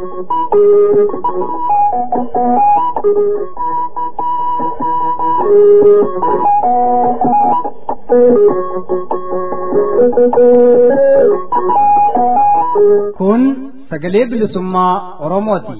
Kun sagalee bilisummaa Oromooti.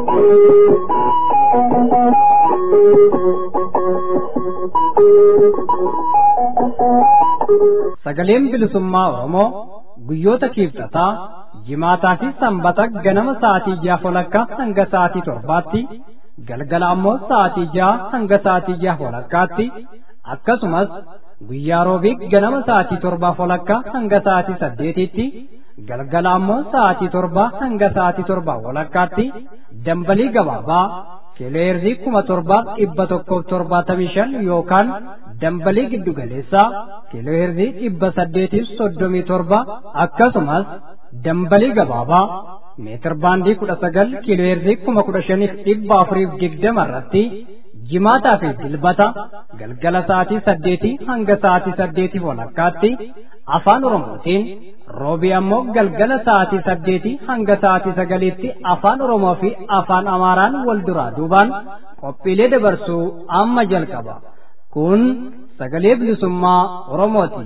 Sagaleen bilisummaa Oromoo guyyoota kiibxataa jimaataa fi sanbata ganama sa'aatii jaha walakkaa hanga sa'aatii torbaatti galgala ammoo sa'aatii jaha hanga sa'aatii jaha walakkaatti akkasumas guyyaa roobii ganama sa'aatii torbaa walakkaa hanga sa'aatii saddeetitti galgala ammoo sa'aatii torbaa hanga sa'aatii torbaa walakkaatti dambalii gabaabaa kiilooheerzii kuma torbaaf dhibba tokkoof torbaatamii shan yookaan dambalii giddugaleessaa kiilooheerzii dhibba saddeetiif soddomii torba akkasumas dambalii gabaabaa meetir baandii kudha sagal kiilooheerzii kuma kudha shaniif dhibba afuriif digdama irratti jimaataa fi dilbata galgala sa'aatii saddeetii hanga sa'aatii saddeetiif walakkaatti afaan oromootiin roobii ammoo galgala sa'aatii saddeetii hanga sa'aatii sagaliitti afaan oromoo fi afaan amaaraan wal duraa duubaan qophiilee dabarsuu amma jalqaba kun sagalee bilisummaa oromooti.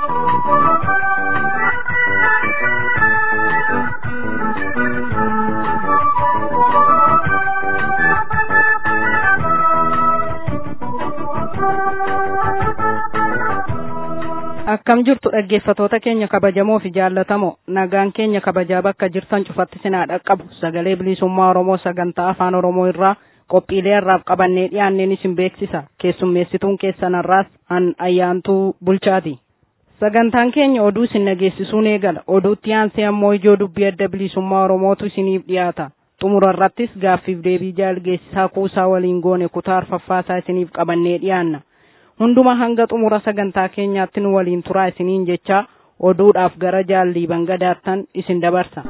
akkam jirtu dhaggeeffatoota keenya kabajamoo fi jaallatamoo nagaan keenya kabajaa bakka jirtan cufatti sinaa dhaqqabu sagalee bilisummaa oromoo sagantaa afaan oromoo irraa qophiilee irraaf qabannee dhiyaanneen isin beeksisa keessummeessituun keessanarraas an ayyaantuu bulchaati sagantaan keenya oduu isin dhageessisuun eegala oduutti aansee ammoo ijoo dubbii adda bilisummaa oromootu isiniif dhiyaata xumura irrattis gaaffiif deebii jaalgeessisaa kuusaa waliin goone kutaa arfaffaasaa isiniif qabannee dhiyaanna hunduma hanga xumura sagantaa keenyaatti nu waliin turaa isiniin jecha oduudhaaf gara jaallii bangadaattan isin dabarsa.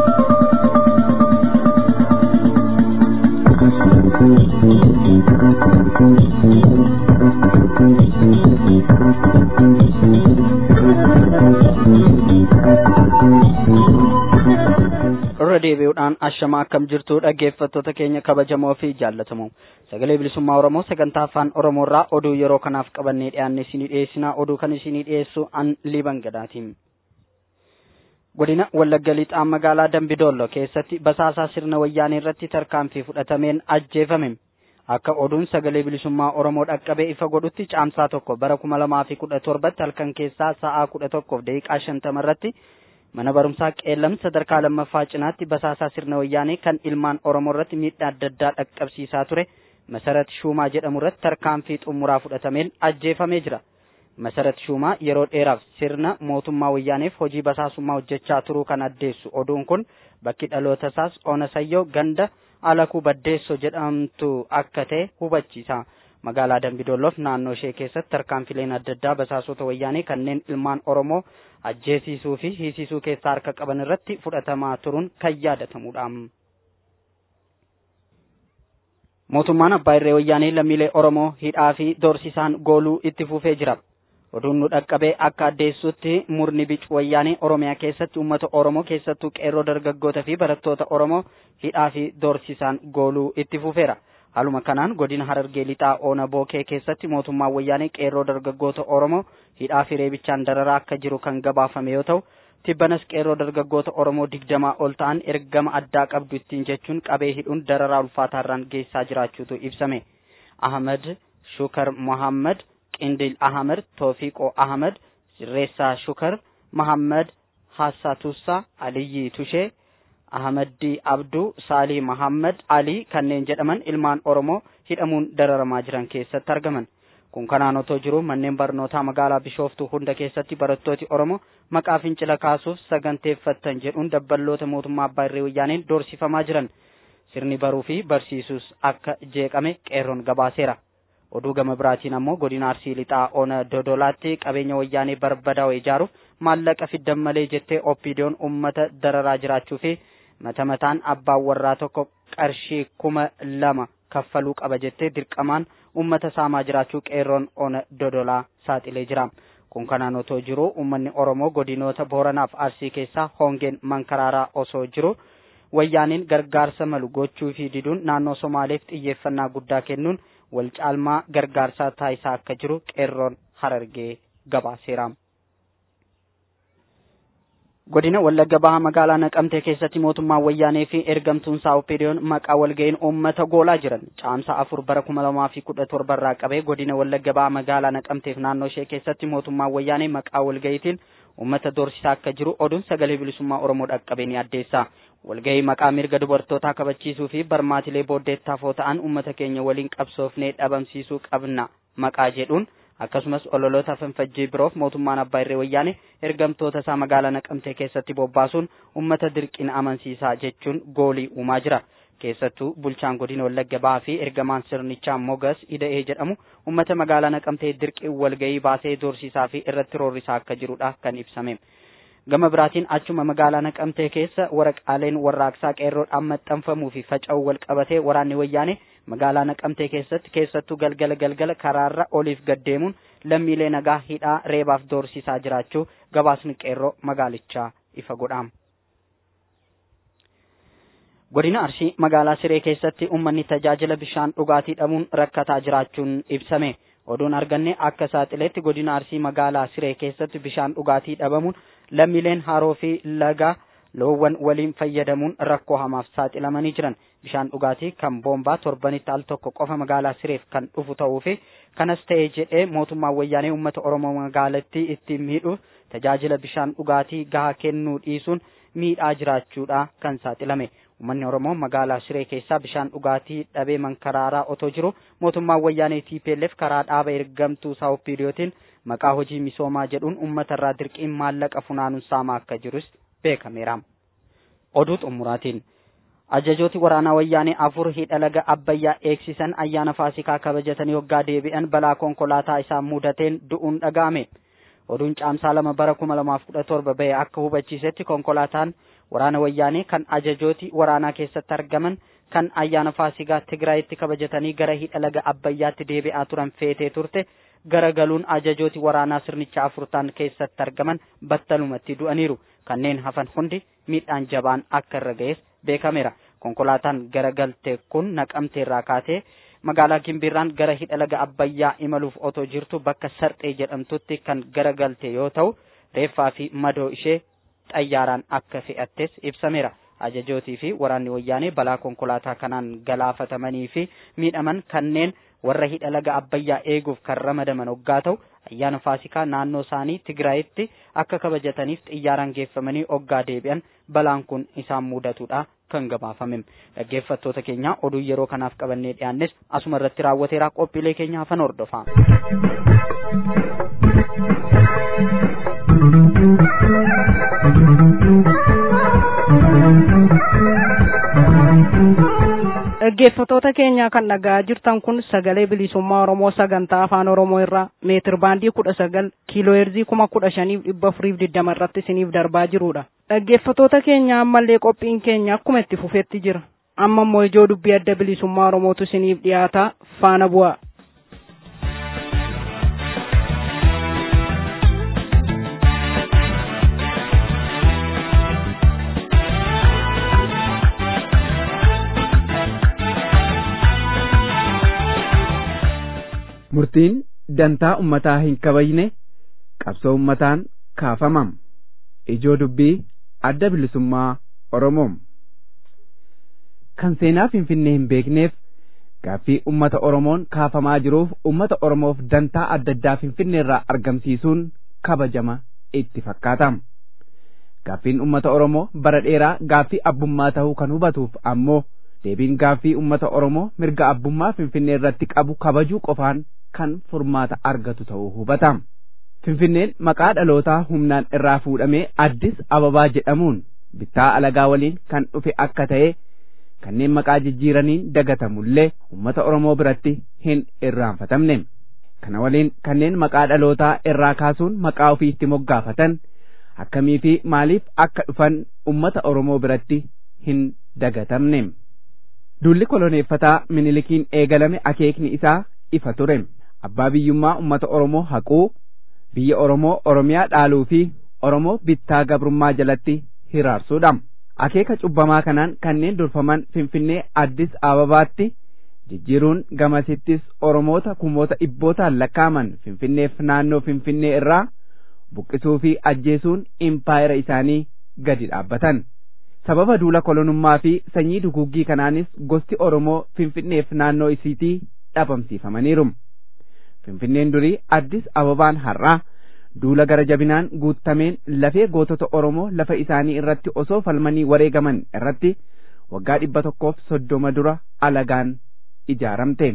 irra deebi'uudhaan ashama akkam jirtu dhaggeeffattoota keenya kabajamoo fi jaallatamoo sagalee bilisummaa oromoo sagantaa afaan oromoo irraa oduu yeroo kanaaf qabannee dhiyaanne isinii dhiyeessinaa oduu kan isinii dhiyeessu an liban gadaatiin godina wallagga lixaa magaalaa dambidoollo keessatti basaasaa sirna wayyaanee irratti tarkaanfii fudhatameen ajjeefame akka oduun sagalee bilisummaa oromoo dhaqqabee ifa godhutti caamsaa tokko bara kuma lamaa fi kudha torbatti halkan keessaa sa'aa kudha tokkoof daqiiqaa shantama irratti mana barumsaa qeellam sadarkaa lammaffaa cinaatti basaasaa sirna wayyaanee kan ilmaan oromoo irratti miidhaa adda addaa dhaqqabsiisaa ture masarat shuumaa jedhamu irratti tarkaanfii xumuraa fudhatameen ajjeefamee jira masarat shuumaa yeroo dheeraaf sirna mootummaa wayyaaneef hojii basaasummaa hojjechaa turuu kan addeessu oduun kun bakki dhaloota isaas onasayyoo ganda alakuu baddeessoo jedhamtu akka ta'e hubachiisa magaalaa dambidolloof naannoo ishee keessatti tarkaanfileen adda addaa basaasota wayyaanee kanneen ilmaan oromoo ajjeesisuu fi hiisisuu keessaa harka qaban irratti fudhatamaa turuun kan yaadatamudha. Mootummaan abbaa irree wayyaanee lammiilee Oromoo hidhaa fi doorsisaan gooluu itti fufee jira. Oduun nu dhaqqabee akka addeessutti murni bicu wayyaanee Oromiyaa keessatti uummata Oromoo keessattuu qeerroo dargaggoota fi barattoota Oromoo hidhaa fi doorsisaan gooluu itti fufeera. Haaluma kanaan godina Harargee lixaa Oona Bookee keessatti mootummaan wayyaanee qeerroo dargaggoota Oromoo hidhaa fi reebichaan dararaa akka jiru kan gabaafame yoo ta'u, tibbanas qeerroo dargaggoota Oromoo digdamaa ol ta'an ergama addaa qabdu ittiin jechuun qabee hidhuun dararaa ulfaataarraan geessaa jiraachuutu ibsame. Ahmad Shukar Mohammad, Qindil Ahmad, Toofiqoo Ahmad, Sirreessaa Shukar, Mohammad Hassatussa, Aliyyi Tushee, Ahmaddi Abduu, Saalii Mahammad Ali kanneen jedhaman ilmaan Oromoo hidhamuun dararamaa jiran keessatti argaman. Kun kanaan otoo jiru manneen barnootaa magaalaa Bishooftuu hunda keessatti barattooti Oromoo maqaa fincila kaasuuf saganteeffattan jedhuun dabballoota mootummaa abbaa irree wayyaaneen doorsifamaa jiran. Sirni baruu fi barsiisuus akka jeeqame qeerroon gabaaseera. Oduu gama biraatiin ammoo godina Arsii lixaa Oona Dodolaatti qabeenya wayyaanee barbadaa'u ijaaruuf maallaqa fiddan malee jettee oppiidiyoon uummata dararaa jiraachuu fi mata mataan abbaan warraa tokko qarshii kuma lama kaffaluu qaba jettee dirqamaan ummata saamaa jiraachuu qeerroon ona dodolaa saaxilee jira. Kun kanaan otoo jiru uummanni Oromoo godinoota Booranaaf Arsii keessaa hongeen mankaraaraa osoo jiru wayyaaniin gargaarsa malu gochuu fi diduun naannoo Somaaleef xiyyeeffannaa guddaa kennuun wal caalmaa gargaarsaa taasisaa akka jiru qeerroon harargee gabaaseera. godina wallagga baha magaalaa naqamtee keessatti mootummaan wayyaanee fi ergamtuun saawupiiriyoon maqaa walga'iin uummata goolaa jiran caamsa afur bara kuma lamaa fi kudha torba irraa qabee godina wallagga baha magaalaa naqamteef naannoo ishee keessatti mootummaan wayyaanee maqaa walga'iitiin uummata doorsisaa akka jiru oduun sagalee bilisummaa oromoo dhaqqabee ni addeessa walga'ii maqaa mirga dubartootaa kabachiisuu fi barmaatilee booddeettaafoo ta'an uummata keenya waliin qabsoofnee dhabamsiisuu qabna maqaa jedhuun akkasumas ololoota fanfajjii biroof mootummaan abbaa irree wayyaane ergamtoota isaa magaalaa naqamtee keessatti bobbaasuun ummata dirqina amansiisaa jechuun goolii uumaa jira keessattuu bulchaan godina wallagga bahaa fi ergamaan sirnichaa mogas ida'ee jedhamu ummata magaalaa naqamtee dirqii walga'ii baasee doorsisaa fi irratti roorrisaa akka jirudha kan ibsame. gama biraatiin achuma magaalaa naqamtee keessa waraqaaleen warraaqsaa qeerroodhaan maxxanfamuu fi faca'uu wal qabatee waraanni wayyaane magaalaa naqamtee keessatti keessattuu galgala galgala karaarra oliif gaddeemuun lammiilee nagaa hidhaa reebaaf doorsisaa jiraachuu gabaasni qeerroo magaalichaa ifa godhaam. godina arsii magaalaa siree keessatti ummanni tajaajila bishaan dhugaatii dhabuun rakkataa jiraachuun ibsame. oduun arganne akka saaxileetti godina arsii magaalaa siree keessatti bishaan dhugaatii dhabamuun lammiileen haroo fi laga loowwan waliin fayyadamuun rakkoo hamaaf saaxilamanii jiran bishaan dhugaatii kan boombaa torbanitti al tokko qofa magaalaa sireef kan dhufu ta'uu fi kanas ta'ee jedhee mootummaan wayyaanee uummata oromoo magaalattii ittiin miidhuuf tajaajila bishaan dhugaatii gahaa kennuu dhiisuun miidhaa jiraachuudha kan saaxilame Uummanni Oromoo magaalaa Shiree keessaa bishaan dhugaatii dhabee mankaraaraa otoo jiru mootummaan wayyaanee TPLF karaa dhaaba ergamtuu saawupiiriyootiin maqaa hojii misoomaa jedhuun uummata irraa dirqiin maallaqa funaanuun saamaa akka jirus beekameera. Oduu xumuraatiin ajajooti waraanaa wayyaanee afur hidha laga Abbayyaa eegsisan ayyaana Faasikaa kabajatanii waggaa deebi'an balaa konkolaataa isaan mudateen du'uun dhaga'ame. Oduun caamsaa lama bara kuma lamaaf kudha torba bahe akka hubachiisetti konkolaataan waraana wayyaanee kan ajajooti waraanaa keessatti argaman kan ayyaana faasigaa Tigraayitti kabajatanii gara hidha laga Abbayyaatti deebi'aa turan feetee turte garagaluun ajajooti waraanaa sirnicha afurtaan keessatti argaman battalumatti du'aniiru. Kanneen hafan hundi miidhaan jabaan akka irra ga'es beekameera. Konkolaataan garagalte kun naqamteerraa kaatee magaalaa Gimbiirraan gara hidha laga Abbayyaa imaluuf otoo jirtu bakka Sarxee jedhamtutti kan garagalte yoo ta'u reeffaa fi madoo ishee xayyaaraan akka fe'attes ibsameera. Ajajootii fi waraanni wayyaanee balaa konkolaataa kanaan galaafatamanii fi miidhaman kanneen warra hidha laga Abbayyaa eeguuf kan ramadaman hoggaa ta'u ayyaana Faasikaa naannoo isaanii Tigraayitti akka kabajataniif xiyyaaraan geeffamanii hoggaa deebi'an balaan kun isaan mudatudha kan gabaafame. Dhaggeeffattoota keenya oduu yeroo kanaaf qabannee dhiyaannes asuma irratti raawwateera qophiilee keenya hafan hordofaa. dhaggeeffatoota keenya kan dhagaa jirtan kun sagalee bilisummaa oromoo sagantaa afaan oromoo irraa meetir baandii kudha sagal kiiloo heerzii kuma kudha shaniif dhibba afuriif digdama irratti isiniif darbaa jirudha dhaggeeffatoota keenya ammallee qophiin keenya akkuma itti fufetti jira amma immoo ijoo dubbii adda bilisummaa oromootu isiniif dhiyaataa faana bu'aa. murtiin dantaa ummataa hin kabajne qabsoo ummataan kaafamam ijoo dubbii adda bilisummaa oromoom kan seenaa finfinnee hin beekneef gaaffii ummata oromoon kaafamaa jiruuf ummata oromoof dantaa adda addaa finfinneerraa argamsiisuun kabajama itti fakkaata gaaffiin ummata oromoo bara dheeraa gaaffii abbummaa ta'uu kan hubatuuf ammoo deebiin gaaffii ummata oromoo mirga abbummaa finfinnee irratti qabu kabajuu qofaan kan furmaata argatu ta'uu hubata. Finfinneen maqaa dhalootaa humnaan irraa fuudhamee addis ababaa jedhamuun bittaa alagaa waliin kan dhufe akka ta'e kanneen maqaa jijjiiraniin dagatamullee uummata Oromoo biratti hin irraanfatamne. Kana waliin kanneen maqaa dhalootaa irraa kaasuun maqaa ofiitti moggaafatan akkamii fi maaliif akka dhufan uummata Oromoo biratti hin dagatamne. Duulli koloneeffataa minilikiin eegalame akeekni isaa ifa ture. Abbaa biyyummaa uummata Oromoo haquu, biyya Oromoo Oromiyaa dhaaluu fi Oromoo bittaa gabrummaa jalatti hiraarsuudha. akeeka cubbamaa kanaan kanneen durfaman finfinnee addis ababaatti jijjiiruun gamasittis oromoota kumoota dhibbootaan lakkaaman finfinneef naannoo finfinnee irraa buqqisuu fi ajjeesuun impaayera isaanii gadi dhaabbatan sababa duula kolonummaa fi sanyii duguuggii kanaanis gosti oromoo finfinneef naannoo isiitii dhabamsiifamaniiru finfinneen durii addis ababaan har'aa duula gara jabinaan guuttameen lafee gootota oromoo lafa isaanii irratti osoo falmanii wareegaman irratti waggaa dhibba tokkoof soddoma dura alagaan ijaaramte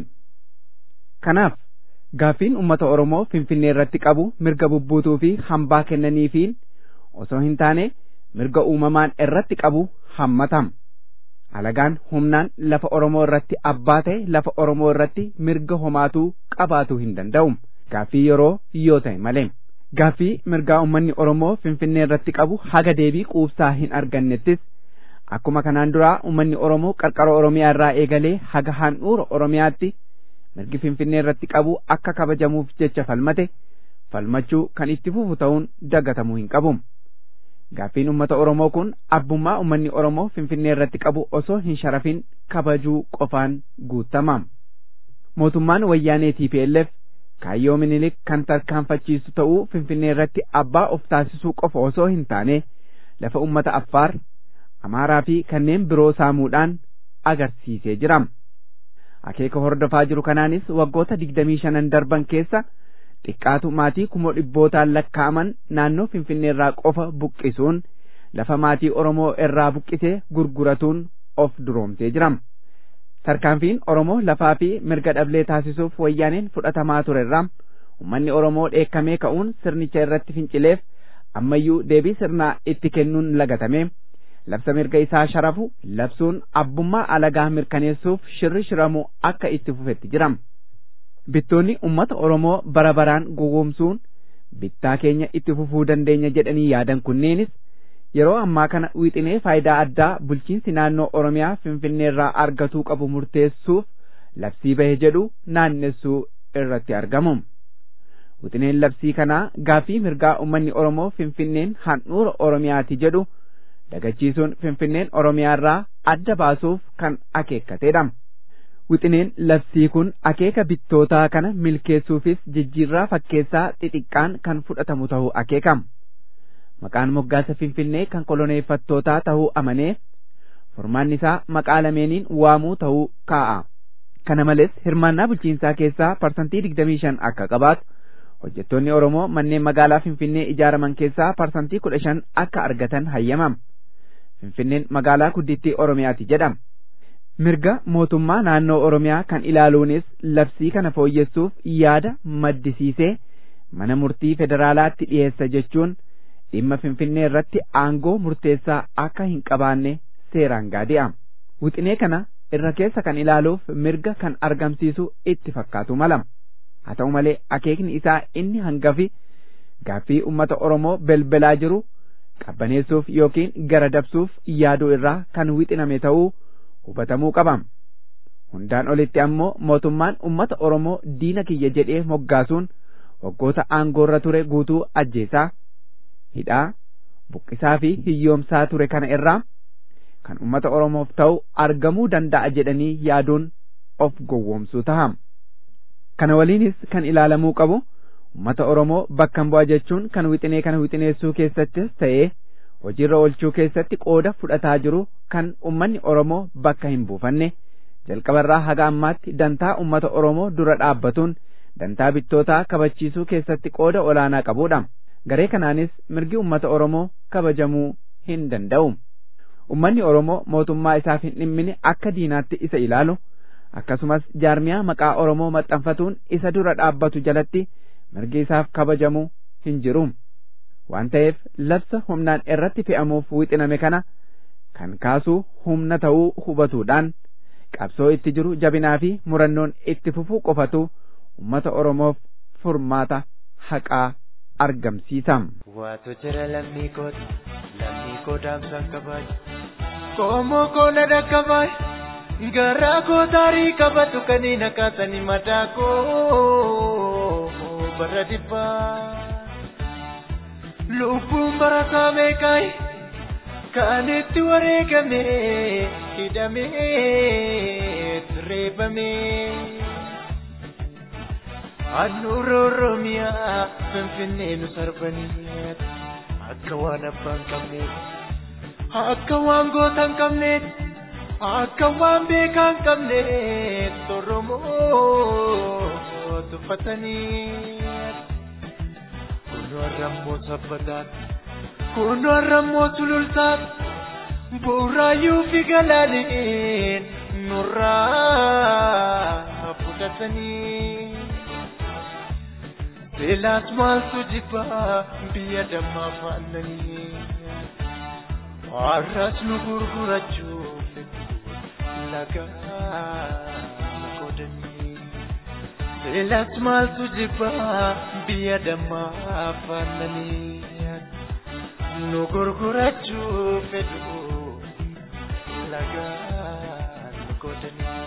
kanaaf gaaffiin ummata oromoo finfinnee irratti qabu mirga bubbuutuu fi hambaa kennaniifiin osoo hin taane mirga uumamaan irratti qabu hammatam alagaan humnaan lafa oromoo irratti abbaa ta'e lafa oromoo irratti mirga homaatuu qabaatuu hin danda'u gaaffii yeroo yoo ta'e malee gaaffii mirgaa ummanni oromoo finfinnee irratti qabu haga deebii quubsaa hin argannettis akkuma kanaan duraa ummanni oromoo qarqara oromiyaa irraa eegalee haga handhuura oromiyaatti mirgi finfinnee irratti qabu akka kabajamuuf jecha falmate falmachuu kan itti fufu ta'uun dagatamuu hin qabu gaaffiin ummata oromoo kun abbummaa ummanni oromoo finfinnee irratti qabu osoo hin sharafin kabajuu qofaan guutama mootummaan wayyaanee TPLF kaayyoo minilik kan tarkaanfachiisu ta'uu finfinnee irratti abbaa of taasisuu qofa osoo hin taane lafa ummata affaar amaaraa fi kanneen biroo saamuudhaan agarsiisee jira akeeka hordofaa jiru kanaanis waggoota digdamii shanan darban keessa xiqqaatu maatii kumoo dhibbootaan lakkaa'aman naannoo finfinnee irraa qofa buqqisuun lafa maatii oromoo irraa buqqisee gurguratuun of duroomsee jira tarkaanfiin oromoo lafaa fi mirga dhablee taasisuuf wayyaaneen fudhatamaa ture irraa ummanni oromoo dheekkamee ka'uun sirnicha irratti fincileef ammayyuu deebii sirnaa itti kennuun lagatame labsa mirga isaa sharafu labsuun abbummaa alagaa mirkaneessuuf shirri shiramu akka itti fufetti jira bittoonni ummata oromoo bara baraan gowwoomsuun bittaa keenya itti fufuu dandeenya jedhanii yaadan kunneenis yeroo ammaa kana wixinee faayidaa addaa bulchiinsi naannoo oromiyaa finfinnee irraa argatuu qabu murteessuuf labsii bahe jedhu naannessuu irratti argamu wixineen labsii kanaa gaaffii mirgaa ummanni oromoo finfinneen handhuura oromiyaati jedhu dagachiisuun finfinneen oromiyaa irraa adda baasuuf kan akeekkateedha wixineen labsii kun akeeka bittootaa kana milkeessuufis jijjiirraa fakkeessaa xixiqqaan kan fudhatamu ta'uu akeekama maqaan moggaasa finfinnee kan koloneeffattootaa ta'uu amanee furmaanni isaa maqaa lameeniin waamuu ta'uu kaa'a kana malees hirmaannaa bulchiinsaa keessaa parsantii digdamii shan akka qabaatu hojjettoonni oromoo manneen magaalaa finfinnee ijaaraman keessaa parsantii kudha shan akka argatan hayyamama finfinneen magaalaa guddittii oromiyaati jedhama mirga mootummaa naannoo oromiyaa kan ilaaluunis labsii kana fooyyessuuf yaada maddisiisee mana murtii federaalaatti dhiyeessa jechuun dhimma finfinnee irratti aangoo murteessaa akka hin qabaanne seeraan gaadi'a wixinee kana irra keessa kan ilaaluuf mirga kan argamsiisu itti fakkaatu mala haa ta'u malee akeekni isaa inni hangafi gaaffii ummata oromoo belbelaa jiru qabbaneessuuf yookiin gara dabsuuf yaaduu irraa kan wixiname ta'uu hubatamuu qaba hundaan olitti ammoo mootummaan ummata oromoo diina kiyya jedhee moggaasuun waggoota aangoorra ture guutuu ajjeesaa hidhaa buqqisaa fi hiyyoomsaa ture kana irraa kan ummata oromoof ta'u argamuu danda'a jedhanii yaaduun of gowwoomsuu taha kana waliinis kan ilaalamuu qabu ummata oromoo bakkan bu'a jechuun kan wixinee kana wixineessuu keessattis ta'ee hojiirra oolchuu keessatti qooda fudhataa jiru kan ummanni oromoo bakka hin buufanne jalqabarraa haga ammaatti dantaa ummata oromoo dura dhaabbatuun dantaa bittootaa kabachiisuu keessatti qooda olaanaa qabudha garee kanaanis mirgi ummata oromoo kabajamuu hin danda'u ummanni oromoo mootummaa isaaf hin dhimmine akka diinaatti isa ilaalu akkasumas jaarmiyaa maqaa oromoo maxxanfatuun isa dura dhaabbatu jalatti mirgi isaaf kabajamuu hin jiru waan ta'eef labsa humnaan irratti fe'amuuf wixiname kana kan kaasuu humna ta'uu hubatuudhaan qabsoo itti jiru jabinaa fi murannoon itti fufuu qofatu ummata oromoof furmaata haqaa argamsiisa. Waatu jira lammii kooti lammii koo daamsaan kabaaji. Koomoo koo na dhaqqabaayi garaa koo taarii qabatu kanii na kaasanii mataa koo bara dhibbaa. Lubbuun barataa meeqaayi kan itti wareegame hidhamee reebame. Handhuura Oromiyaa Finfinnee nu sarbanii akka waan abbaan qabneef akka waan goota hin qabneef akka waan beekaa hin qabneef Oromoo tuffatanii. Kunoo har'ammoo sabbataan kunoo har'ammoo sulultaan bu'uuraayyuu fi galaaniin nurraa fudhatanii. Beelaas maaltu jibbaa biyya dammaa faannanii har'as nu gurgurachuuf lagaa godhanii. Beelaas maaltu jibbaa biyya dammaa faannanii nu gurgurachuuf fedhu lagaa godhanii.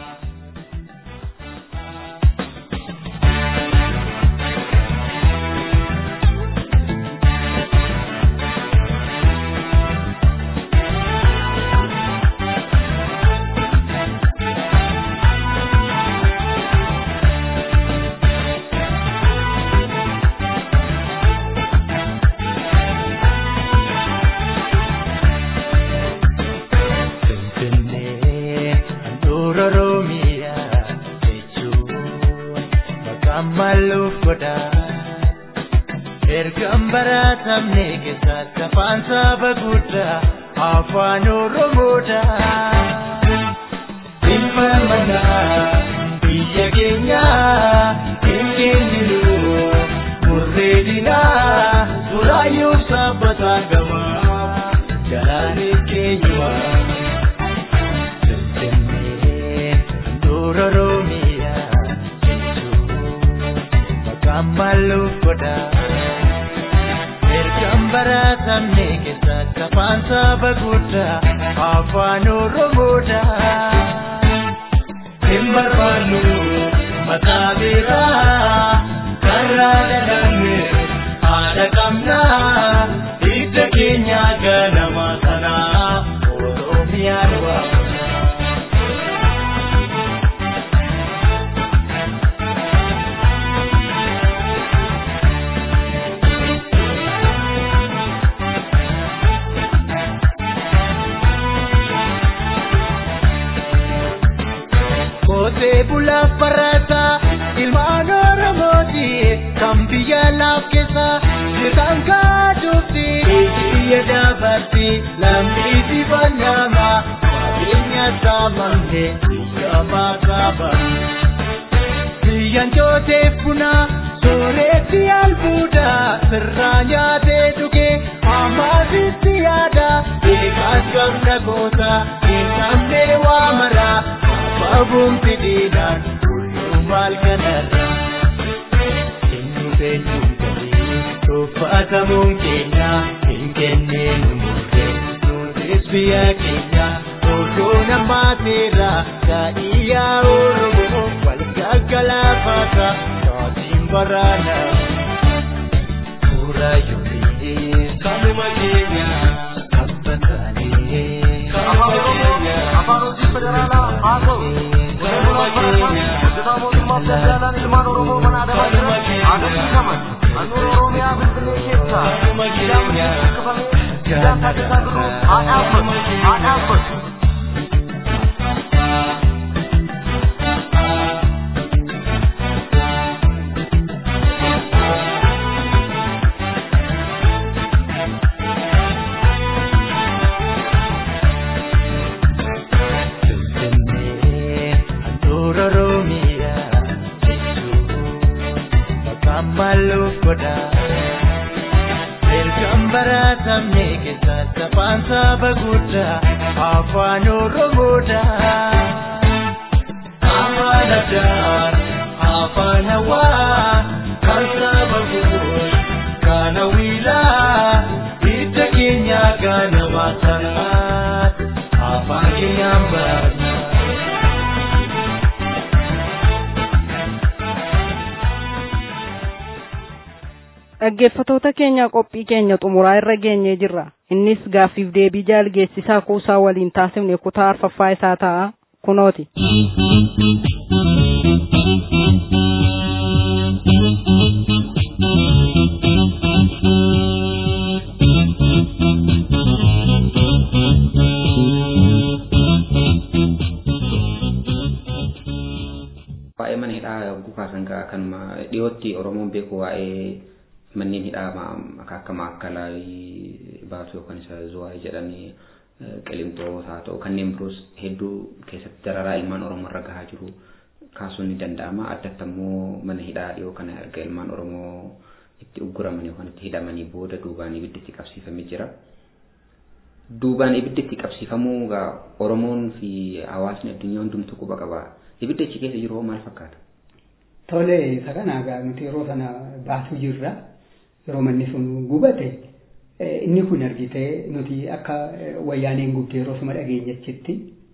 maluuf godha ergaan baratamne keessatti afaan saba guddaa afaan oromoodha dhimma manaa biyya keenya hin kenninu murree dinaa duraayyuuf sabbataan gama galaanee keenyumaa Finfinnee dura Oromiyaa maluuf godha ergaan baratamne keessatti afaan saba guddaa afaan oromoodha hin barbaannu maqaa biraa karraa dhalanne haadha qabnaa hidda keenya ganama sanaa oromiyaan waa Qotee bulaaf barataa ilmaan Oromooti kan biyya laaf keessa jirtan kaadhuufi biyya dabarti lammiin dibannama qabeenya saamamte biyya maqaba. Biyyaan jooteef buna sooretti albuuda sirraa nyaatee dhugee ammaasitti yaada eegaas gamna goota hin qabne waa maraa. Abumti diidan kullum maal kanarra Eenyu beenyu galii tuffatamuun keenya hin kenneenu murtee nutis biyya keenya odoo namaateera gaa'iyyaa Oromoo wal gaggalaafata taatiin baraana Kuura yoomii kamuma keenya abbatanii kamuma keenya afaan hojii federaalaa haa ta'u hojjetaa mootummaa federaalaan ilmaan oromoo mana adamaa jiran agarsiisaman handhuura oromiyaa finfinnee keessa hidhaan buqqifamee hidhaan taasisaa jiru haa dhaabbatu haa dhaabbatu. maluuf godha ergaan baratamne keessatti afaan saba guddaa afaan oromoodha afaan addaa afaan hawaa kan saba guutuu kana wiilaa hidda keenya ganama sanaa afaan keenyaan barna. dhaggeeffatoota keenya qophii keenya xumuraa irra geenyee jirra innis gaaffiif deebii jaalgeessisaa kuusaa waliin taasifne kutaa arfaffaa isaa ta'a kunooti. waa'ee mana hidhaa yogguu kaasan kanuma dhiyootti oromoon beeku waa'ee manneen hidhaa akka maakkalaa baatu yookaan isa zuwaay jedhanii qilimxoo haa ta'u kanneen biroos hedduu keessatti dararaa ilmaan oromoo irra gahaa jiru kaasuun ni danda'ama addatti ammoo mana hidhaa dhiyoo kana erga ilmaan oromoo itti ugguraman yookaan itti hidhamanii booda duubaan ibiddi itti qabsiifamee jira. Duubaan ibiddi itti qabsiifamuu oromoon fi hawaasni addunyaa hundumtuu quba qaba. ibidda achi keessa jiru maal fakkaata? Tole isa kana egaa nuti yeroo sana baasuu jirra yeroo manni sun gubate inni kun argitee nuti akka wayyaaneen gubde yeroo suma dhageenyachitti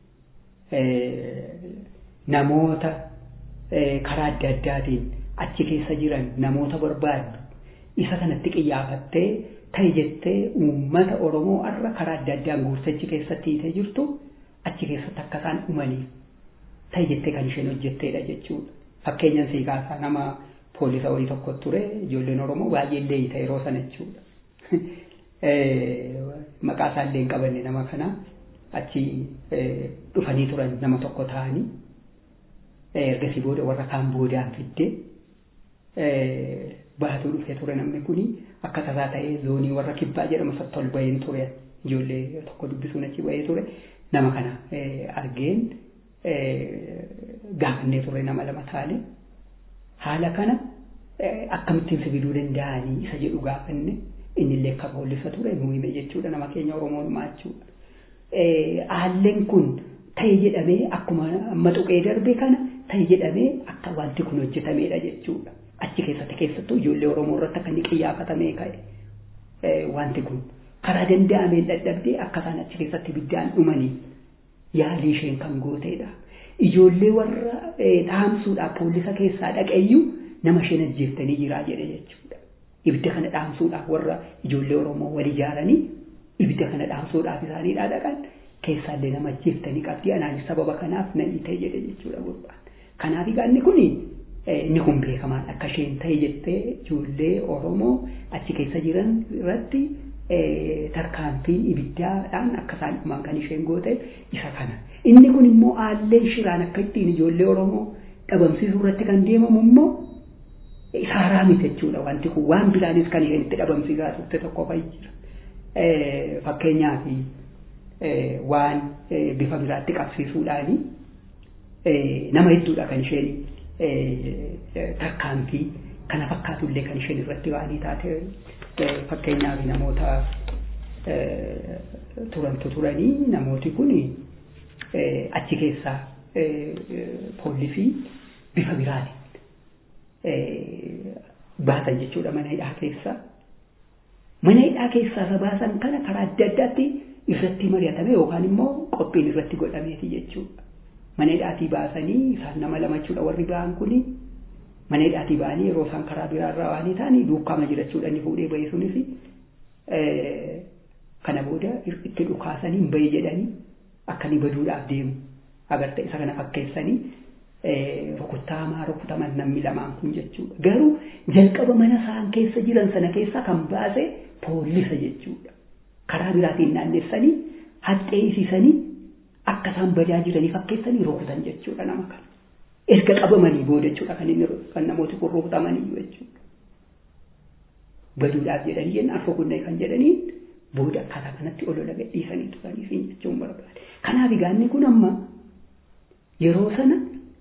namoota karaa adda addaatiin achi keessa jiran namoota barbaaddu isa kanatti qiyyaafattee ta'e jettee uummata Oromoo har'a karaa adda addaan guursachi keessatti hiitee jirtu achi keessatti akka isaan dhumaniif ta'e jettee kan isheen hojjetteedha jechuudha. Fakkeenyaan sii kaasaa nama poolisa wayii tokko ture ijoolleen Oromoo baay'ee illee hiite yeroo sana jechuudha. Maqaa isaa illee hin qabanne nama kana achi dhufanii turan nama tokko ta'anii ergasii booda warra kaan boodaan fidde baatuu dhufee ture namni kuni akka tasaa ta'ee zoonii warra kibbaa jedhama isaatti ol baheen ture ijoollee tokko dubbisuun achi bahee ture nama kana argeen gaafannee ture nama lama taane haala kana akkamittiin sibiiluu danda'anii isa jedhu gaafanne innillee akka poolisa ture nu hime jechuudha nama keenya Oromoon jechuudha. Haalleen kun ta'e jedhamee akkuma amma tuqee darbe kana ta'e jedhamee akka wanti kun hojjetameedha jechuudha. Achi keessatti keessattuu ijoollee Oromoo irratti akka inni qiyyaafatamee ka'e wanti kun karaa danda'ameen dadhabdee akka isaan achi keessatti ibiddaan dhumanii yaalii isheen kan gooteedha. Ijoollee warra dhaamsuudhaaf poolisa keessaa dhaqeeyyuu nama isheen ajjeeftanii jiraa jedhe jechuudha. Ibidda kana dhaamsuudhaaf warra ijoollee Oromoo wal ijaaranii ibidda kana dhaamsuudhaaf isaaniidhaa dhaqan keessaallee nama ajjeeftanii qabdii anaanis sababa kanaaf na hiite jedhe jechuudha gurbaan. Kanaaf egaa inni kun inni kun beekamaan akka isheen ta'e jettee ijoollee Oromoo achi keessa jiran irratti tarkaanfiin ibiddaadhaan akka isaan dhuman kan isheen goote isa kana. Inni kun immoo haalleen shiraan akka ittiin ijoollee Oromoo dhabamsiisuu irratti kan deemamu immoo isaaraa miti jechuudha wanti kun waan biraanis kan isheen itti dhabamsiisaa turte tokko fa'i jira. Fakkeenyaaf waan bifa biraatti qabsiisuudhaani nama hedduudha kan isheen tarkaanfii kana fakkaatullee kan isheen irratti waanii taate fakkeenyaaf namoota turantu turanii namooti kun achi keessaa poolisii bifa biraatiin baasan jechuudha mana hidhaa keessaa. Mana hidhaa keessaa isa baasan kana karaa adda addaatti irratti mari'atame yookaan immoo qophiin irratti godhameeti jechuudha. Mana hidhaatii baasanii isaan nama lama jechuudha warri ba'an kuni mana hidhaatii ba'anii yeroo isaan karaa biraarraa waanii ta'anii duukaama jira jechuudha inni fuudhee bahee sunis kana booda itti dhukaasanii hin bahe jedhanii akka inni baduudhaaf deemu agarta isa kana fakkeessanii rukuttaamaa rukutaman namni lamaan kun jechuudha. Garuu jalqaba mana isaan keessa jiran sana keessa kan baase poolisa jechuudha. Karaa biraatiin naannessanii haxxeessisanii akka isaan badaa jiranii fakkeessanii rukutan jechuudha nama kana. Erga qabamanii booda jechuudha kan inni kan namooti kun rukutamanii jechuudha. Baduudhaaf jedhanii jennaan rukunne kan jedhanii booda akkaataa kanatti olola gadhiisanii turanii fi jechuun barbaade. Kanaaf egaa inni kun amma yeroo sana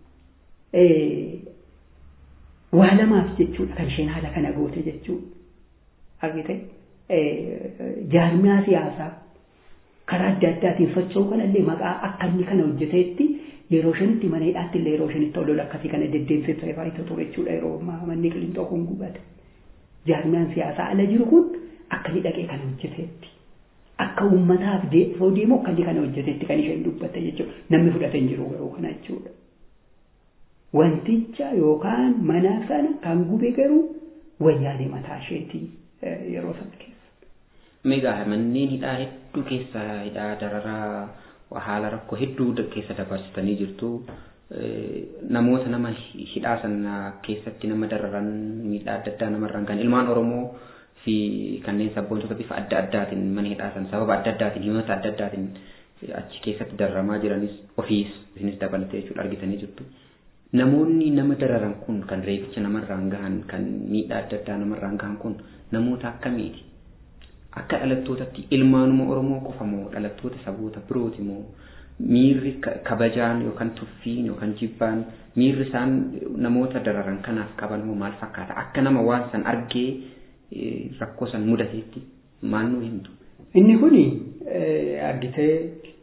waa lamaaf jechuudha kan isheen haala kana goote jechuudha. Argite jaarmiyaa siyaasaa karaa adda addaatiin socho'uu kanallee maqaa akka inni kana hojjeteetti yeroo ishenitti mana hidhaatti illee yeroo ishenitti olola akkasii kana deddeemsee faayidaa ture jechuudha yeroo manni qilintoo kun gubate. Jaarmiyaan siyaasaa ala jiru kun akka inni dhaqee kana hojjeteetti. Akka uummataaf deemsoo deemu akka inni kana hojjeteetti kan isheen dubbatte jechuudha. Namni fudhatee hin jiru garuu kana jechuudha. Wanticha yookaan mana sana kan gube garuu wayyaanee mataa isheetii yeroo sana keessa. Meegaa manneen hidhaa hedduu keessa hidhaa dararaa haala rakkoo hedduu keessa dabarsitanii jirtu. Namoota nama hidhaa sana keessatti nama dararan miidhaa adda addaa namarraan kan ilmaan Oromoo fi kanneen sabboontota bifa adda addaatiin mana hidhaa sana sababa adda addaatiin himata adda addaatiin achi keessatti dararamaa jiranis ofiis isinis dabalatee jechuudha argitanii jirtu. Namoonni nama dararan kun kan reebicha namarraan gahan kan miidhaa adda addaa namarraan gahan kun namoota akkamiiti? Akka dhalattootatti ilmaanuma Oromoo qofa moo dhalattoota saboota birooti moo miirri kabajaan yookaan tuffiin yookaan jibbaan miirri isaan namoota dararan kanaaf qaban moo maal fakkaata? Akka nama waan san argee rakkoo san mudateetti maal nuu himtu? Inni kuni argitee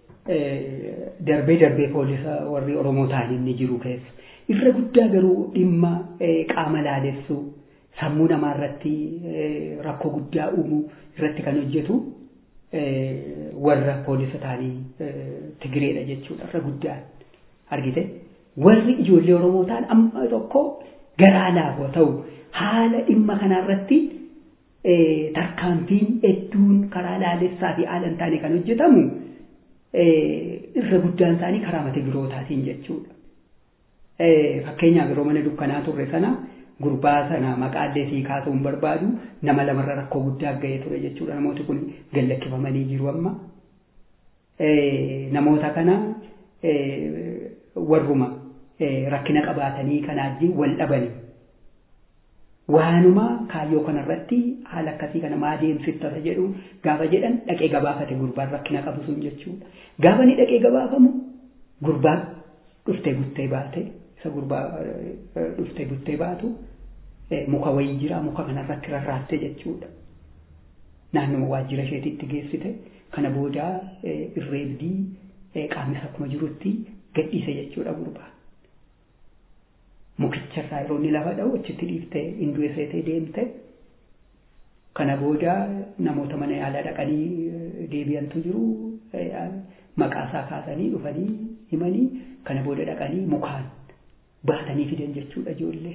darbee darbee poolisa warri Oromoo ta'an inni jiru keessa. Irra guddaa garuu dhimma qaama laalessuu sammuu namaa irratti rakkoo guddaa uumuu irratti kan hojjetu warra poolisa ta'anii Tigireedha jechuudha irra guddaan argite. Warri ijoollee Oromoo ta'an amma tokko garaa laafoo ta'u haala dhimma kanarratti tarkaanfiin hedduun karaa laalessaa fi haala hin taane kan hojjetamu irra guddaan isaanii karaa mata birootaatiin jechuudha. Fakkeenyaaf yeroo mana dukkanaa turre sana gurbaa sana maqaallee sii kaasuu hin barbaadu nama lamarra rakkoo guddaa ga'ee ture jechuudha. Namooti kun gallakkifamanii jiru amma. Namoota kana warruma rakkina qabaatanii kanaajiin wal dhabanii. Waanuma kaayyoo kanarratti haala akkasii kana maa deemsiftata jedhu gaafa jedhan dhaqee gabaafate gurbaan rakkina qabu sun jechuudha. Gaafa ni dhaqee gabaafamu gurbaan dhuftee buttee baate isa gurbaa dhuftee buttee baatu muka wayii jira muka kanarratti rarraatte jechuudha. Naannoo waajjira isheetitti geessite kana booda irreebdii qaamnis akkuma jirutti gadhiise jechuudha gurbaan. Mukicharraa yeroo inni lafa dha'u achitti dhiiftee hinduu seetee deemte kana booda namoota mana yaalaa dhaqanii deebi'antu jiru maqaasaa kaasanii dhufanii himanii kana booda dhaqanii mukaan baatanii fidan jechuudha ijoollee.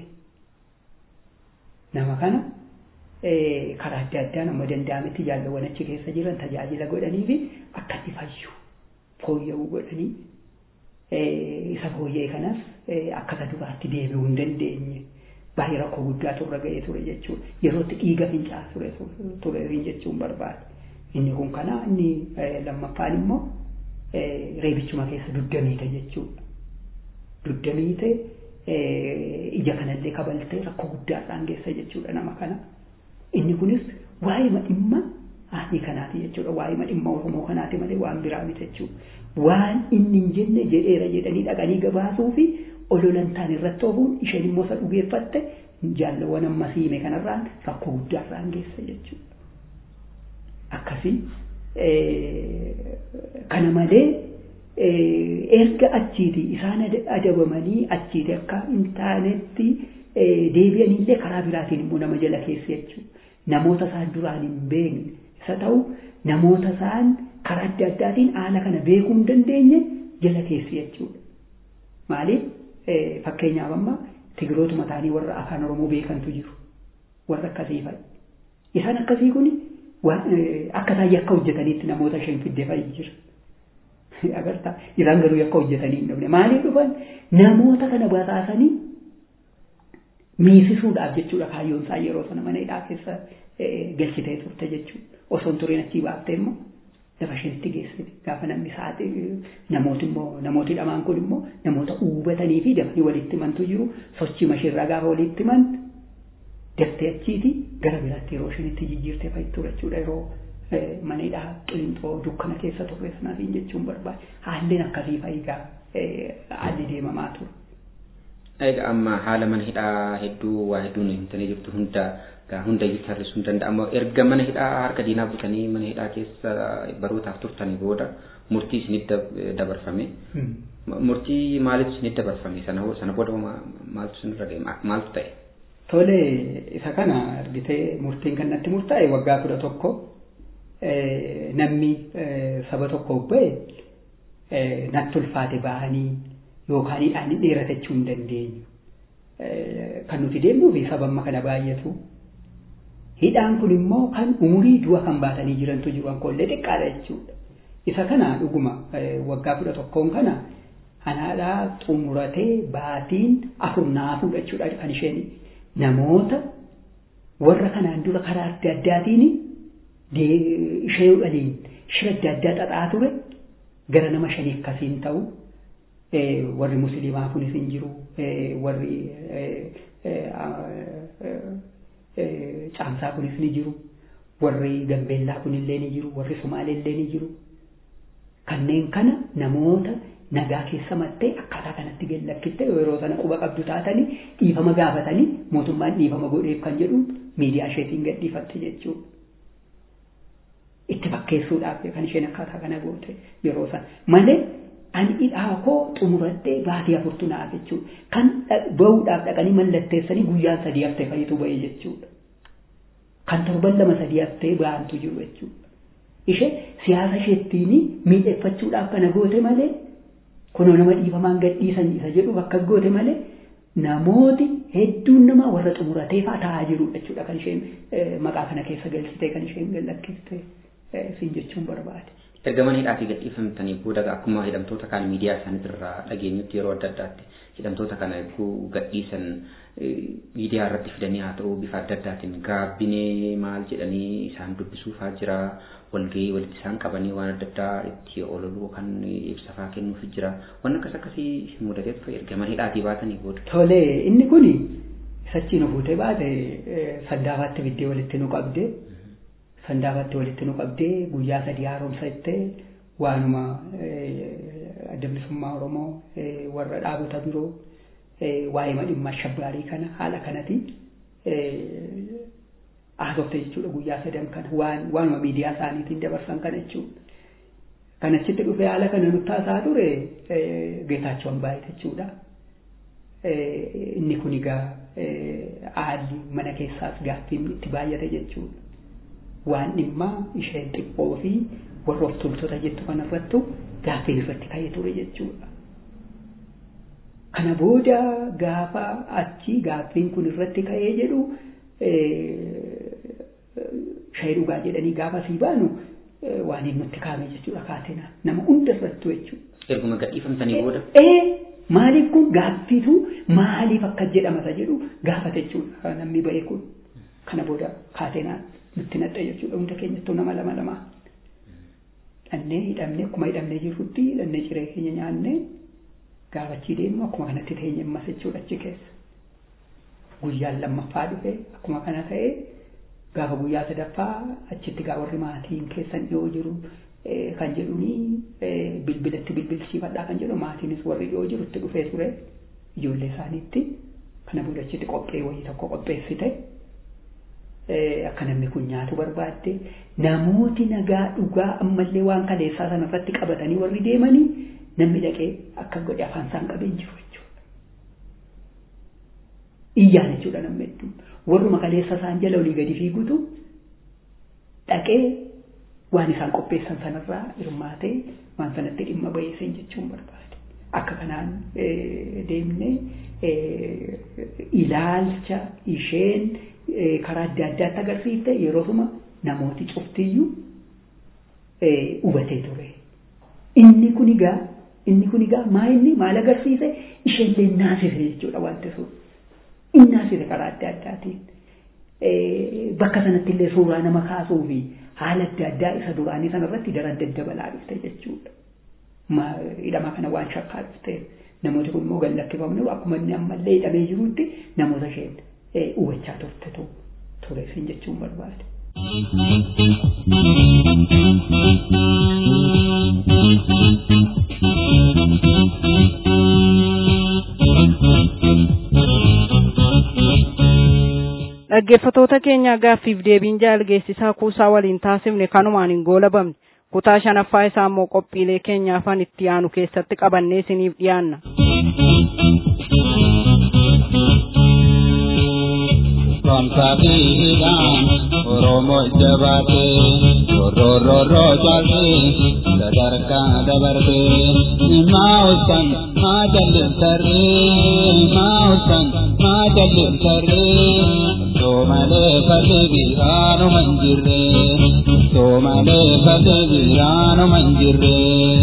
Nama kana karaa adda addaa nama danda'ametti jaalawwan achi keessa jiran tajaajila godhanii fi akka itti fayyu fooyya'uu godhanii isa fooyya'e kanas akka isa duraatti deebi'uu hin dandeenye baay'ee rakkoo guddaa turre ga'ee ture jechuudha. Yerootti dhiiga fincaa ture tureerin jechuun barbaada. Inni kun kana inni lammaffaan immoo reebichuma keessa duddamiite jechuudha. Duddamiite ija kanallee kabaltee rakkoo guddaadhaan geessa jechuudha nama kana. Inni kunis waa'ee dhimma haadhii kanaati jechuudha. Waa'ee dhimma Oromoo kanaati malee waan biraa miti jechuudha. Waan inni hin jenne jedheera jedhanii dhaqanii gabaasuu fi ololantaan irratti oofuun isheen immoo isa dhugeeffatte jaalawwan amma siime kanarraan rakkoo guddaarraan geessa jechuudha. Akkasii kana malee erga achiiti isaan adabamanii achiiti akka hin taanetti deebi'aniillee karaa biraatiin immoo nama jala keessa jechuudha. Namoota isaan duraan hin beekne isa ta'u namoota isaan karaa adda addaatiin haala kana beekuu hin dandeenye jala keessa jechuudha. Maaliif fakkeenyaaf amma tigirootuma ta'anii warra afaan Oromoo beekantu jiru. Warra akkasii fa'i. Isaan akkasii kun akka isaan yakka hojjetaniitti namoota shan fiddee fa'i jira. Agartaa isaan garuu yakka hojjetanii hin dhabne. Maaliif dhufan namoota kana basaasanii miisisuudhaaf jechuudha kaayyoon isaa yeroo sana mana hidhaa keessa galchitee turte jechuudha. Osoo hin tureen achii baaftee immoo lafa isheetti geessite gaafa namni saaxi namooti immoo namooti lamaan kun immoo namoota hubatanii fi dafanii walitti himantu jiru sochii mashiirraa gaafa walitti himan daftee achiiti gara biraatti yeroo isheen itti jijjiirtee fa'i ture jechuudha yeroo mana hidhaa qilinxoo dukkana keessa turre sanaatiin jechuun barbaade haalleen akkasii fa'igaa haalli deemamaa ture. Egaa amma haala mana hidhaa hedduu waa hedduun himtanii jirtu hunda gaa hunda iyyuu tarreessuu hin danda'amu. Erga mana hidhaa harka diinaa butanii mana hidhaa keessa barootaaf turtanii booda murtii isinitti dabarfame. Murtii maaliif isinitti dabarfame sana sana booda maaltu isinirra deema maaltu ta'e? Tole isa kana argitee murtiin kan natti murtaa'e waggaa kudha tokko namni saba tokko ba'e natti ulfaate bahanii yookaan hidhaan dheeratachuu hin dandeenyu. Kan nuti deemnuu fi saba amma kana baay'atu Hidhaan kun immoo kan umurii du'a kan baatanii jirantu jiru ankoollee xiqqaadha jechuudha. Isa kana dhuguma waggaa kudha tokkoon kana anaadhaa xumuratee baatiin afur naafuudha jechuudha kan isheen namoota warra kanaan dura karaa adda addaatiin ishee waliin shira adda addaa xaxaa ture gara nama shanii akkasiin ta'u warri musliimaa kunis hin jiru warri caamsaa kunis ni jiru warri gambeellaa kunillee ni jiru warri sumaalellee ni jiru kanneen kana namoota nagaa keessa mattee akkaataa kanatti gallakkiste yeroo sana quba qabdu taatanii dhiifama gaafatanii mootummaan dhiifama godheef kan jedhu miidiyaa isheetiin gadhiifatte jechuudha. Itti fakkeessuudhaaf kan isheen akkaataa kana goote yeroo sana malee ani hidhaa koo xumuradhee baatii afurtu naaf jechuudha. Kan bahuudhaaf dhaqanii mallatteessanii guyyaan sadii haftee fayyitu bahee jechuudha. Kan torban lama sadii haftee bahantu jiru jechuudha. Ishee siyaasa isheettiin miidhagfachuudhaaf kana goote malee kunoo nama dhiifamaan gadhiisan isa jedhu bakka goote malee namooti hedduun nama warra xumuratee fa'aa taa'aa jiru jechuudha kan isheen maqaa kana keessa galchitee kan isheen gallakkiste siin jechuun barbaade. Erga mana hidhaatii gadhiifamtanii booda akkuma hidhamtoota kaan miidiyaa isaaniitirraa dhageenyutti yeroo adda addaatti hidhamtoota kana eeguu gadhiisan miidiyaa irratti fidanii haa ta'u bifa adda addaatiin gaabbinee maal jedhanii isaan dubbisuufaa jira walgahii walitti isaan qabanii waan adda addaa itti ololuu kan ibsafaa kennuuf jira waan akkas akkasii isin mudatee ture erga mana hidhaatii baatanii booda. Tole inni kuni sachiin nu fuutee baate sandaafaatti biddee walitti nu qabdee sandaafaatti walitti nu qabdee guyyaa sadii haaromsa ittee waanuma adda bilisummaa Oromoo warra dhaabota biroo waa'ee dhimma shabbaarii kana haala kanatti haasofte jechuudha guyyaa sadan kana waan waanuma miidiyaa isaaniitiin dabarsan kana jechuudha. Kan achitti dhufee haala kana nutti haasaa ture Geetaachoo Ambaayit jechuudha. Inni kun egaa haalli mana keessaas gaaffiin itti baay'ate jechuudha. Waan dhimma isheen xiqqoo fi warra of toltota jettu kanarrattu gaaffiin irratti ka'ee ture jechuudha. Kana booda gaafa achi gaaffiin kun irratti ka'ee jedhu shayii dhugaa jedhanii gaafa sii baanu waan inni nutti kaa'ame jechuudha kaatenaa nama hunda irrattu jechuudha. Erguma gadhiifamtanii booda. Ee maaliif kun gaaffitu maaliif akka jedhamata jedhu gaafate jechuudha namni ba'e kun kana booda kaatenaa nutti nadha jechuudha hunda keenyattuu nama lama lama. Dhannee hidhamne akkuma hidhamnee jirrutti hidhannee ciree keenya nyaannee gaafachii deemnu akkuma kanatti teenye ammas jechuudha achi keessa. Guyyaan lammaffaa dhufe akkuma kana ta'ee gaafa guyyaa sadaffaa achitti gaa warri maatiin keessan dhiyoo jiru kan jedhuni bilbilatti bilbilsiifadhaa kan jedhu maatiinis warri dhiyoo jiru itti dhufee ture ijoollee isaaniitti kana booda achitti qophee wayii tokko qopheessite akka namni kun nyaatu barbaadde namooti nagaa dhugaa ammallee waan kaleessaa sanarratti qabatanii warri deemanii namni dhaqee akka godhe afaan isaan qabee jiru jechuudha. Iyyaan jechuudha namni hedduun. Warruma kaleessa isaan jala olii gadi fiigutu dhaqee waan isaan qopheessan sanarraa hirmaatee waan sanatti dhimma bayeessan jechuun barbaade. Akka kanaan deemnee ilaalcha isheen karaa adda addaatti agarsiifte yeroosuma namooti cuftiyyuu hubatee ture. Inni kun egaa inni kun egaa maa inni maal agarsiise isheenillee naasise jechuudha wanti sun. Inni naasise karaa adda addaatiin. Bakka sanatti illee suuraa nama kaasuu fi haala adda addaa isa duraanii sanarratti daran daddabalaa dhufte jechuudha. Hidhama kana waan shakkaa dhufte namooti kun immoo gallakkifamne akkuma inni ammallee hidhamee jirutti namoota isheen hubachaa turtetu ture siin jechuun barbaade. dhaggeeffatoota keenya gaaffiif deebiin jaalgeessisaa kuusaa waliin taasifne kanumaan hin goolabamne kutaa shanaffaa isaa immoo qophiilee keenyaafan itti aanu keessatti qabannee isiniif dhiyaanna. Komsaatiidhaan Oromoo jabaatee rorororoo jaallee sadarkaa dabartee maa usan maa jallisarree maa usan maa jallisarree Somalee falli biraanu manjirre Somalee falli biraanu manjirre.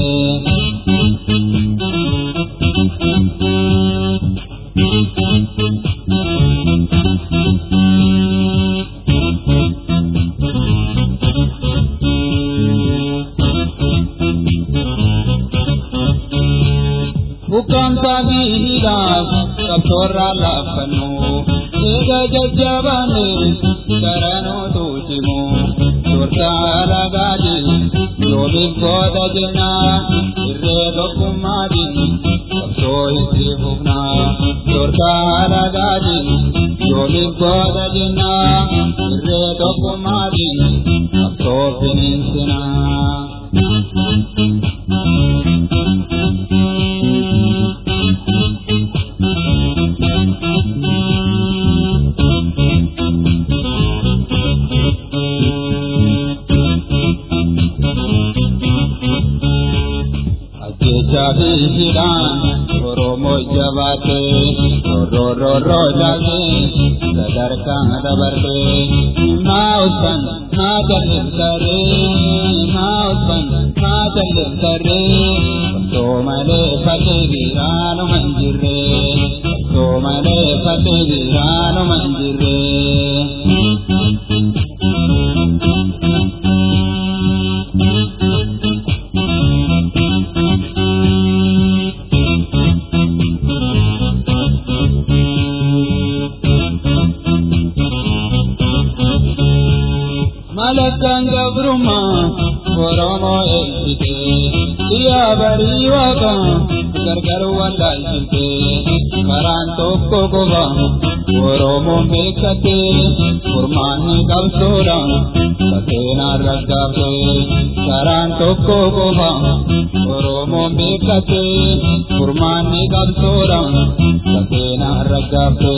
Bukan tabiidhaaf qabsoorraa laaffannu eega jajjabaanne garanootu cimu dursaa lagaati yoomiif booda jenna irree tokkummaatiin qabsoo itti fufna dursaa lagaati yoomiif booda jenna irree tokkummaatiin qabsoo finiinsina. Jabiidhaan Oromoo jabaatee rorororoo jaatee sadarkaa dabartee maa uffan maa jallisaree maa uffan maa jallisaree osoo malee fatee biraanuma hin jirree osoo malee fatee biraanuma hin jirree. malakkaan gabrummaa oromoo eegsite biyya barii waaqa gargar wallaalchite karaan tokko qofa oromoon beekatte furmaanni qabsoodha saseenaan raggaafte karaan tokko qofa oromoon beekatte furmaanni qabsoodha saseenaan raggaafte.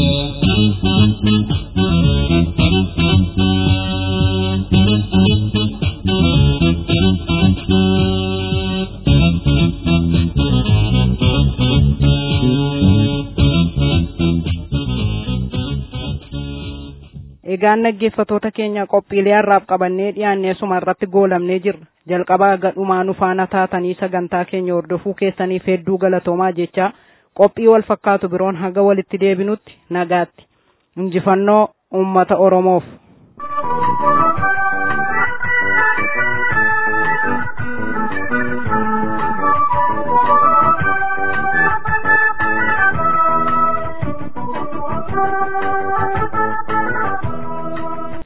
Egaan dhaggeeffatoota keenya qophiilee har'aaf qabannee dhiyaannee suma irratti goolamnee jirra. Jalqabaa gadhumaa nu faana taatanii sagantaa keenya hordofuu keessaniif hedduu galatoomaa jecha qophii wal fakkaatu biroon haga walitti deebinutti nagaatti. Injifannoo uummata Oromoof.